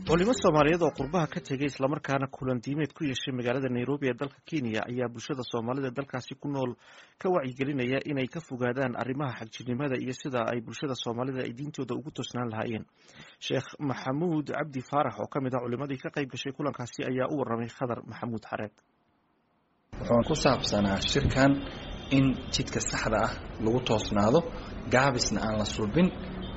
culimo soomaaliyeed oo qurbaha ka tegay islamarkaana kulan diimeed ku yeeshay magaalada nairobi ee dalka kenya ayaa bulshada soomaalida dalkaasi ku nool ka wacyigelinaya inay ka fogaadaan arrimaha xagjirnimada iyo sida ay bulshada soomaalida ay diintooda ugu toosnaan lahaayeen sheekh maxamuud cabdi faarax oo ka mid ah culimadii ka qayb gashay kulankaasi ayaa u waramay khadar maxamuud xareed wuxuun ku saabsanaa shirkan in jidka saxda ah lagu toosnaado gaabisna aan la sulbin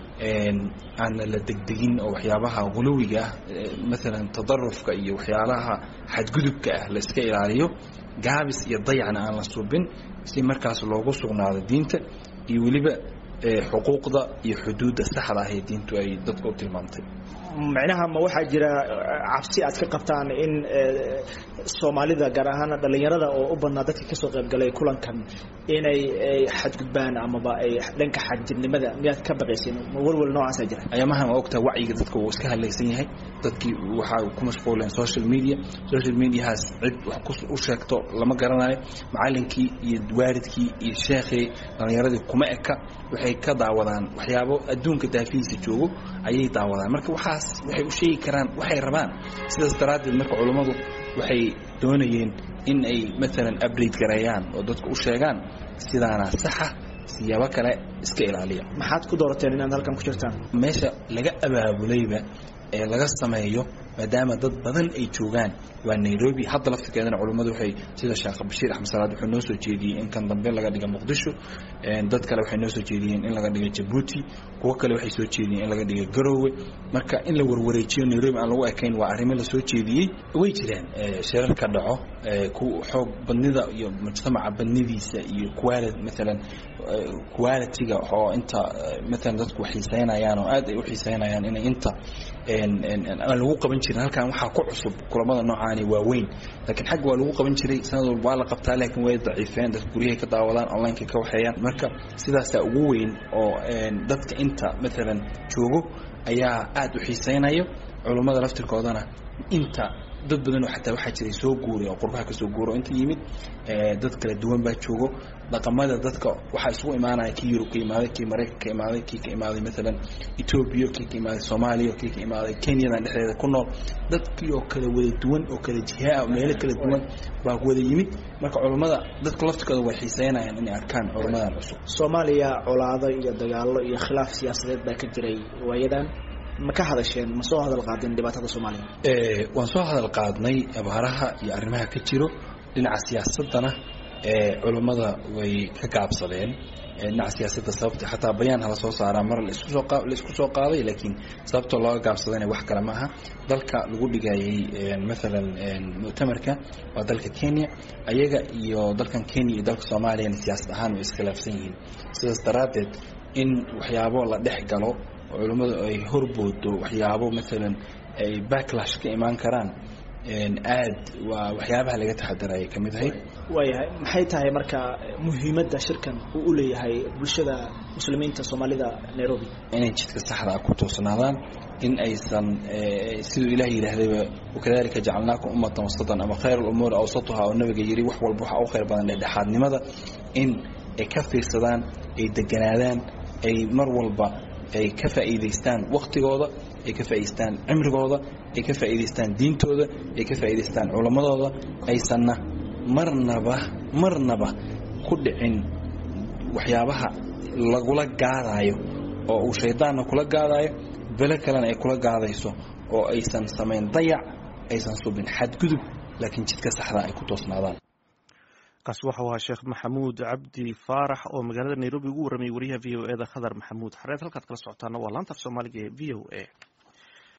aanna la degdegin oo waxyaabaha guluwiga ah maalan tadarufka iyo waxyaalaha xadgudubka ah la iska ilaaliyo gaabis iyo dayacna aan la sulbin si markaas loogu sugnaado diinta iyo weliba xuquuqda iyo xuduudda saxda ah ee diintu ay dadka u tilmaamtay macnaha ma waxaa jira cabsi aad ka qabtaan in soomaalida gaar ahaan dhallinyarada oo u badnaa dadka kasoo qaybgalay kulankan inay xadgudbaan amaba ay dhanka xagjirnimada miyaad ka baqaysin ma welwel noocaasa jira ayaamahan waa ogtaha wacyiga dadka wuu iska hadlaysan yahay dadkii waxaa ku mashquuleen social media social mediahaas cid wax u sheegto lama garanayo macalinkii iyo waalidkii iyo sheekhii dhallinyaradii kuma eka waxay ka daawadaan waxyaabo adduunka daafihiisa joogo ayay daawadaan marka waxaas waxay u sheegi karaan waxay rabaan sidaas daraaddeed marka culummadu waxay doonayeen in ay maalan upgrade gareeyaan oo dadka u sheegaan sidaana saxa siyaabo kale iska ilaaliya maxaad ku doorateen inaad halkan ku jirtaan meesha laga abaabulayba ee laga sameeyo maadaama dad badan ay joogaan waa nairobi hadda laftirkeedana culummadu waxay sida sheekh bashiir axmed salaad wuxuu noo soo jeediyey in kan dambe laga dhiga muqdisho dad kale waxay noo soo jeediyeen in laga dhiga jabuuti kuwo kale waxay soo jeediyeen in laga dhiga garoowe marka in la warwareejiyo nairobi aan lagu ekayn waa arrimo la soo jeediyey way jiraan shirarka dhaco xoog badnida iyo mujtamaca badnidiisa iyo quali maalan qualitiga oo inta maalan dadku xiiseynayaan oo aad ay u xiiseynayaan inay inta aan lagu qaban jirin halkan waxaa ku cusub kulamada noocaani waa weyn laakiin xagga waa lagu qaban jiray sanad walba waa la qabtaa laakiin way daciifeen dadka guryahay ka daawadaan onlineka ka waxeeyaan marka sidaasaa ugu weyn oo dadka inta maalan joogo ayaa aad u xiiseynayo culummada laftirkoodana inta dad badan oo xataa waxaa jiray soo guuray oo qurbaha ka soo guuro inta yimid dad kala duwan baa joogo dhaqamada dadka waxaa isugu imaanaya kii yurub ka imaaday kii maraykan ka imaaday kii ka imaaday maalan etoobiya kii ka imaaday soomaaliya kii ka imaaday kenyadan dhexdeeda ku nool dadkii oo kala wada duwan oo kala jihaa meelo kala duwan baa wada yimid marka culummada dadka laftirkooda way xiiseynayaan inay arkaan culummadan cusub soomaaliya colaado iyo dagaalo iyo khilaaf siyaasadeed baa ka jiray waayadan ma ka hadasheen ma soo hadal qaadeen dhibaatada soomaaliya waan soo hadal qaadnay abaaraha iyo arrimaha ka jiro dhinaca siyaasadana culummada way ka gaabsadeen dhinaca siyaasadda sababta xataa bayaan hala soo saaraa mar laisku soo qaaday laakiin sababtoo looga gaabsadayna wax kale maaha dalka lagu dhigayay maalan muctamarka waa dalka kenya ayaga iyo dalkan kenya iyo dalka soomaaliyana siyaasad ahaan way iskhilaafsan yihiin sidaas daraaddeed in waxyaabo la dhex galo culummadu ay horboodo waxyaabo maalan ay backlash ka imaan karaan aad waa waxyaabaha laga taxadaraya ka mid ahayd waayahay maxay tahay marka muhiimadda shirkan uu u leeyahay bulshada muslimiinta soomaalida nairobi inay jidka saxda ah ku toosnaadaan in aysan siduu ilaah yidhaahdayba wakadalika jacalnaakum ummatan wasatan ama khayr lumuuri awsatuha oo nabiga yidhi wax walba waxaa u khayr badan dhexdhexaadnimada in ay ka fiirsadaan ay deganaadaan ay mar walba ay ka faa'iidaystaan waktigooda ay ka faa'idaystaan cimrigooda ay ka faa'iidaystaan diintooda ay ka faa'iidaystaan culammadooda aysanna marnaba marnaba ku dhicin waxyaabaha lagula gaadaayo oo uu shaydaanna kula gaadaayo belo kalena ay kula gaadayso oo aysan samayn dayac aysan subin xadgudub laakiin jidka saxda ay ku toosnaadaan kaasi waxau ahaa sheekh maxamuud cabdi faarax oo magaalada nairobi ugu warramayay wariyaha v o e da khadar maxamuud xareed halkaad kala socotaana waa laanta af soomaaliga ee v o a